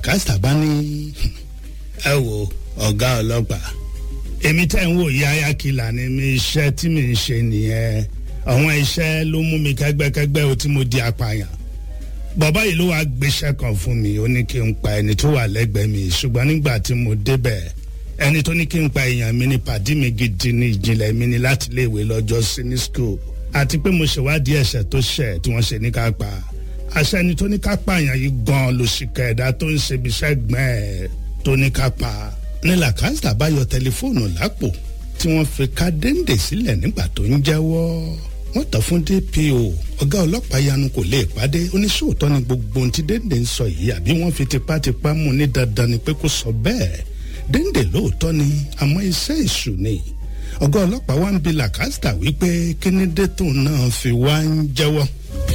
làkàsà bá ní ẹ wo ọ̀gá ọlọ́pàá èmi tẹ́ ń wò yí ayákìlá ni mi iṣẹ́ tí mi ń ṣe nìyẹn àwọn iṣẹ́ ló mú mi kẹ́gbẹ́kẹ́gbẹ́ o tí mo di apààyàn bàbá yìí ló wàá gbéṣẹ́ kan fún mi ó ní kí n pa ẹni tó wà lẹ́gbẹ̀ẹ́ mi ṣùgbọ́n nígbà tí mo débẹ̀ ẹni tó ní kí n pa èèyàn mi ní pàdí mi gidi ní ìjìnlẹ̀ mi ní láti léèwé lọ́jọ́ sí ní school àti pé mo ṣèwádìí ẹ̀ṣẹ̀ tó ṣẹ̀ tí wọ́n ṣe ní ká pa àṣẹ ẹni tó ní ká pààyàn yìí gan ló ṣìkà ẹ̀dá tó ń ṣe ibiṣẹ́ gbọ́n ẹ̀ tó ní ká pa ní làkàtà bá yọ tẹlifóònù lápò tí wọ́n fi ká déńdé sílẹ̀ nígbà tó ń jẹ́wọ́ wọ́n tàn fún dpo ọ̀gá ọlọ́pàá yanu kò lè pàdé oníṣòótọ́ ni gbogbo ohun tí déńdé ń sọ yìí àbí wọ́n fi tipátipá mú ní dandan ni pé kó sọ bẹ́ẹ̀ déńdé lóòótọ́ ni àmọ́ iṣẹ́ ìṣù ni ọ̀gá ọlọ́pàá wa ń bi làkàtà wípé kínídé tóun náà fi wá ń jẹ́wọ́